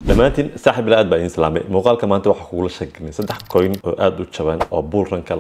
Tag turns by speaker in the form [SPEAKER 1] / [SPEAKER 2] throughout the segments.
[SPEAKER 1] dhammaantiin saaxib ila aad baa idiin salaamay muuqaalka maanta waxaa kugula sheegnay saddex coin oo aad u jaban oo bull ranka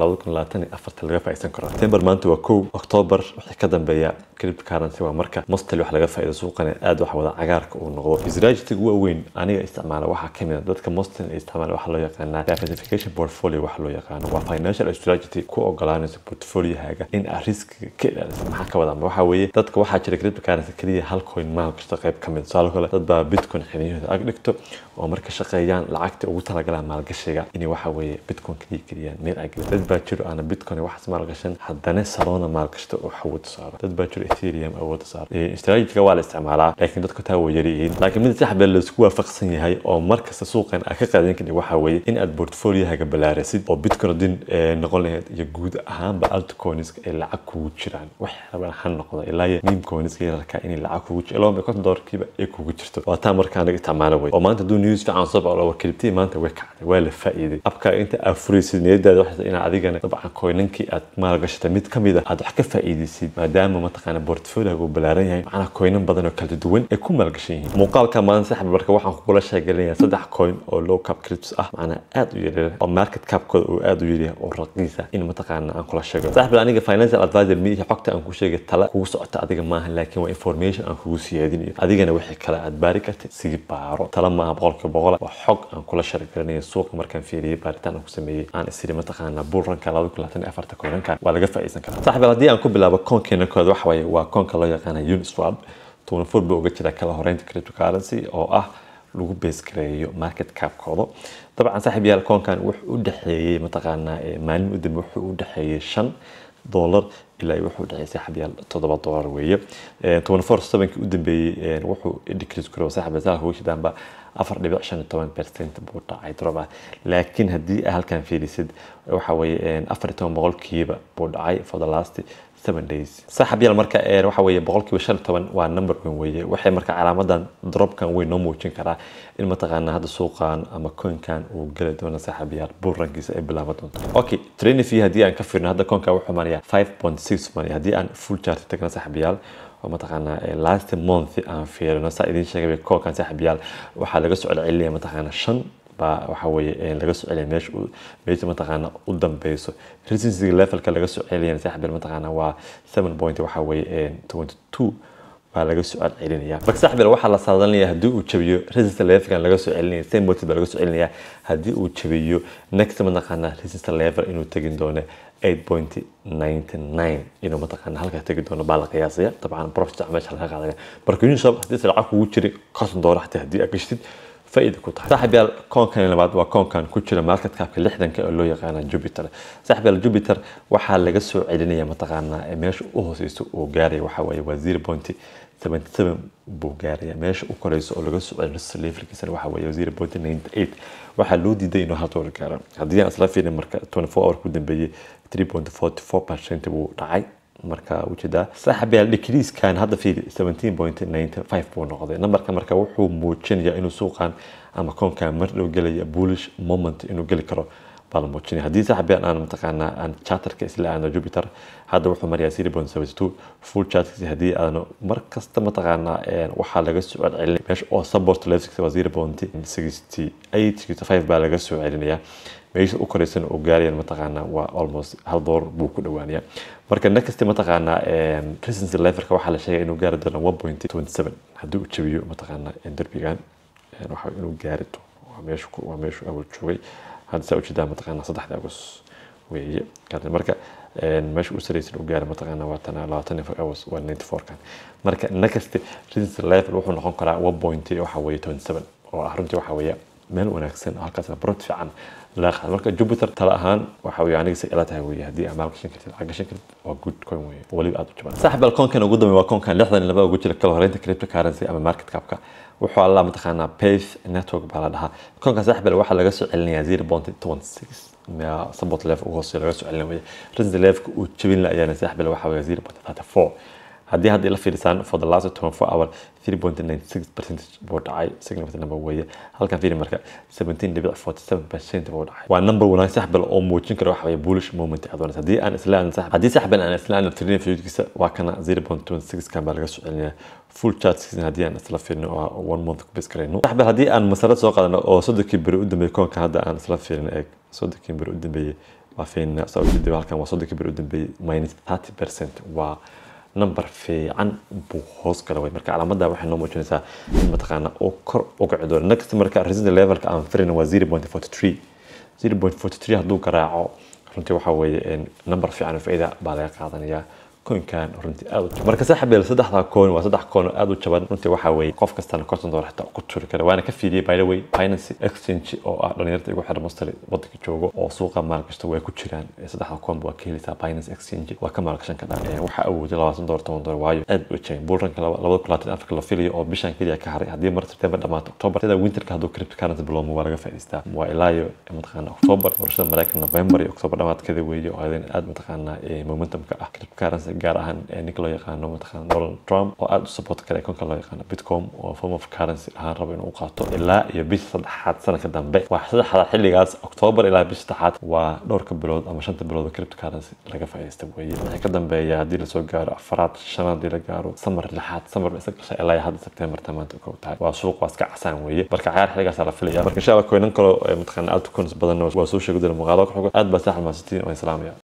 [SPEAKER 1] laga faa'iidsan karo september maanta waa kow october wixii ka dambeeya cryptocurrency waa marka mostly wax laga faa'iido suuqana aad wax wada cagaarka uu noqdo strategiga waaweyn aniga isticmaala waxaa kamid a dadka mostly isticmaala waxaa loo yaqaanaa diversification portfolio waxa loo yaqaano waa financial strategy ku ogolaanaysa portfoliohaaga in aad riskiga ka ilaaliso maxaa ka wadaa waxaa weeye dadka waxaa jira cryptocurrency keliya hal coin maal kasta qayb ka mid tusaale kale dad baa bitcoin xiliyahooda ag dhigto oo marka shaqeeyaan lacagta ugu talagalaan maalgashiga inay waxa weeye bitcoin kaliya geliyaan meel ay geliyaan dad baa jiro aana bitcoin waxaas maalgashan haddana salona maalgashta oo awood saaro dad baa jiro ethereum awood saaro strategiga waa la isticmaalaa laakiin dadku taa way yaryihiin laakiin mid sax baa laisku waafaqsan yahay oo markasta suuqan aad ka qaadan kadib waxa weeye in aad portfoliohaaga ballaarisid oo bitcoin din noqon lahayd iyo guud ahaanba altcoinska ay lacag kugu jiraan wax rabaan ha noqdo ilaa iyo meme coinska yararka inay lacag kugu jiro ilaa konton dolarkiiba ay kugu jirto waa taa markaa naga isticmaala wey oo maanta hadduu news fiican soo baxo warkelibtii maanta way kacday waa la faa'iiday abka inta aad furaysid niyadaada waxay inaad adigana dabcan coinankii aad maalgashatay mid kamid a aad wax ka faa'iidaysid maadaama mataqaana portfolioga uu ballaaran yahay macnaha coinan badan oo kala duwan ay ku maalgashan yihiin muuqaalka maanta saxba marka waxaan kugula sheegalinaya saddex coin oo low cap cryptos ah macnaha aad u yaryar oo market capkooda uu aad u yaryahay oo raqiisa in mataqaana aan kula sheego saxba aniga financial advisor mi xogta aan ku sheegay tala kugu socota adiga maaha laakiin waa information aan kugu siyaadinayo adigana wixii kale aad baari kartid sigi baaro tala maaha boqolkiiba boqol waa xog aan kula shargalinaya suuqa markaan fiiriyay baaritaan aan ku sameeyey aan isiri mataqaana bull ranka laba kun labaatan iyo afarta koonanka waa laga faa'iidsan karaa saxibal haddii aan ku bilaabo koonkeena kooda waxa waaye waa koonka loo yaqaana uniswap tuuna four buu uga jira kala horeynta cryptocurrency oo ah lagu base gareeyo market capkooda dabcan saaxiib yaal koonkan wuxuu u dhexeeyey mataqaanaa maalin u dambe wuxuu u dhexeeyey shan dollar ilaa wuxuu dhexeeyay saaxiib yaal toddoba dollar weeye toban four sevenkii u dambeeyey wuxuu decrease garoobay saaxiib yaal ugu shidaanba afar dhibic shan iyo toban percent buu dhacay drop ah laakiin haddii aad halkan fiirisid waxa weeye afar iyo toban boqolkiiba buu dhacay for the last seven days saaxib yaal marka waxa weeye boqolkiiba shan iyo toban waa number weyn weeye waxay marka calaamadan dropkan weyn noo muujin karaa in mataqaana hadda suuqan ama coinkan uu geli doono saaxib yaal bull rankiisa ay bilaaban doonto okay training fee haddii aan ka fiirno hadda coinkan wuxuu marayaa five point six money haddii aan full chart tagno saaxib yaal oo mataqaana last month aan fiirino saa idiin sheegay koolkan saaxib yaal waxaa laga soo celcelinaya mataqaana shan baa waxa weeye laga soo celiya meesha meesha mataqaana u dambeyso residency levelka laga soo celiyana saaxib yaal mataqaana waa seven point waxa weeye twenty two baa laga soo celinaya marka saaxib yaal waxaa la saadalinayaa haddii uu jabiyo residency levelkan laga soo celinaya same point baa laga soo celinaya haddii uu jabiyo next mataqaana residency level inuu tegin doono 8.99 inuu mataqaana halkaa tegi doono baa la qiyaasaya dabcan profit meesha laga qaadaya marka uniswap haddii lacag kugu jiray konton doolar xataa haddii aad gashtid faa'iida ku tahay saaxib yaal koonkan labaad waa koonkan ku jira market capka lixdanka oo loo yaqaana jupiter saaxib yaal jupiter waxaa laga soo celinaya mataqaana meesha u hooseyso uu gaaraya waxa waaye waa zero point seventy seven buu gaaraya meesha u koreyso oo laga soo celin levelkiisana waxa weeye zero point ninety eight waxaa loo diiday inuu hal doolar gaaro haddii aan isla fiirin marka twenty four hour ku dambeeyey three point forty four percent buu dhacay marka ujeedaa saaxib yaal decreasekan hadda fiiri seventeen point ninety five buu noqday numberka marka wuxuu muujinayaa inuu suuqan ama koonkan mar dhow gelaya bullish moment inuu geli karo baa la muujinaya haddii saaxib yaal aan mataqaanaa aan charterka isla aano jupiter hadda wuxuu marayaa zero point seventy two full chartkiisi haddii aano mar kasta mataqaanaa waxaa laga soo celcelinaya meesha oo support levelkiisa waa zero point sixty eight sixty five baa laga soo celinayaa meesha u koreysana uu gaarayan mataqaanaa waa almost hal door buu ku dhowaanaya marka next mataqaanaa residency levelka waxaa la sheegay inuu gaari doono one point twenty seven haddii uu jabiyo mataqaanaa derbigan waxa inuu gaari doono waa meeshu waa meeshu awal joogay hadda saa ujeedaa mataqaanaa saddexda agos weeye marka meesha u saraysan u gaara mataqaanaa waa tana labaatan iyo four hours waa ninety four kan marka next residency level wuxuu noqon karaa one point waxa weeye twenty seven oo ah runtii waxa weeye meel wanaagsan oo halkaasna profit fiican laga qaado marka jupiter tala ahaan waxa weeye aniga say ila tahay weeye haddii aad maal gashan kartid lacag gashan kartid waa good coin weeye weliba aad u jaban saaxib alkoonkan ugu dambeeya waa koonkan lixdan iyo laba ugu jira kala horeynta cryptocurrency ama market capka wuxuu alla mataqaanaa pace network baa la dhahaa koonkan saaxib waxaa laga soo celinayaa zero point twenty six support level ugu hooseeya laga soo celin weye resistance levelka uu jabin la ayaana saaxib waxa weeye zero point thirty four haddii hadda ila fiirisaan for the last 24 hour 3.96 percentage buu dhacay significant number weeye halkan fiiri marka 17.47 percent buu dhacay waa number wanaag sax bal oo muujin kara waxa weeye bullish moment aad wanaagsan haddii aan islaan sax haddii sax bal aan islaan tirina fiidkiisa waa kana 0.26 kan baa laga soo celinaya full chart season haddii aan isla fiirino oo one month ku base garayno sax bal haddii aan masarad soo qaadano oo soddonkii beri u dambeeyay koonka hadda aan isla fiirino eeg soddonkii beri u dambeeyay waa fiirina soo jeedii halkan waa soddonkii beri u dambeeyay minus 30 percent waa number fiican buu hoos gala way marka calaamada waxay noo muujinaysaa in mataqaana uu kor uga cido next marka resistance levelka aan firin waa 0.43 0.43 hadduu garaaco runtii waxa weeye number fiican faa'iida baa laga qaadanayaa koinkan runtii aad u marka saaxiibeel saddexda coin waa saddex coin oo aad u jaban runtii waxa weeye qof kastana konton dollar xitaa ku turi kara waana ka fiidiyey by the way finance exchange oo ah dhalinyarta igu xiran mostly wadanka joogo oo suuqa maalgashta way ku jiraan saddexda coin waa ka heleysaa finance exchange waa ka maalgashan karaa waxaa awooday labaatan dollar toban dollar waayo aad u jaban bullranka labada kun labaatan afrika la filayo oo bishan keliya ka haray haddii mar september dhamaato october sida winterka hadduu cryptocurrency bilowmo waa laga faa'iidaystaa waa ilaa iyo mataqaana october doorashada maraykan november iyo october dhamaadkeeda weeye oo adan aad mataqaana momentumka ah cryptocurrency gaar ahaan ninka loo yaqaano mataqaana donald trump oo aad u support kara konka loo yaqaano bitcom oo form of currency ahaan rabo inuu qaato ilaa iyo bisha saddexaad sanadka dambe waa saddexda xilligaas october ilaa bisha saddexaad waa dhowrka bilood ama shanta bilood oo cryptocurrency laga faa'iidaysta weeye waxay ka dambeeya haddii lasoo gaaro afaraad shanaad haddii la gaaro samar lixaad samar isa gasha ilaa hadda september tamaanta u tahay waa suuq waa iska casaan weeye marka cayaar xilligaas la filaya marka insha allah koynan kalo mataqaana altcoins badan waa soo sheegi doona muuqaalo ku xugo aad baa saaxib maasitiin oo islaamaya